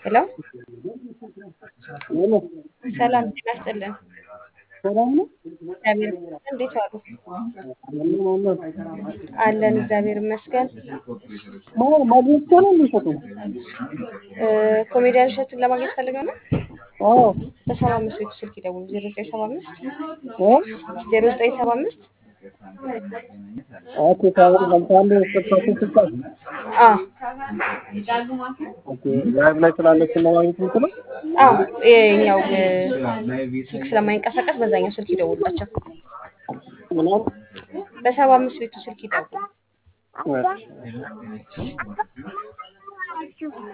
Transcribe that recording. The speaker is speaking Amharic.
ሄሎ ሰላም ጤና ይስጥልን። ሰላም ነው። እግዚአብሔር ይመስገን። እንዴት ዋሉ? አለን እግዚአብሔር ይመስገን። ማ- ማግኘት እኮ ነው የሚሸጡ። እ፣ ኮሜዲያን እሸቱን ለማግኘት ፈልገው ነው። አዎ በሰባ አምስት ቤቱ ስልክ ይደውሉ። ዜሮ ዘጠኝ ሰባ አምስት እ? ዜሮ ዘጠኝ ሰባ አምስት ኦኬ ታዲያ ለምሳሌ ስልካችን ስልካት አ ኦኬ ላይቭ ላይ ስላለች ነው ማግኘት የምችለው። አ የኛው እ፣ ስልክ ስለማይንቀሳቀስ በዛኛው ስልክ ይደውላቸው። ምናምን በሰባ አምስት ቤቱ ስልክ ይደውሉ። እሺ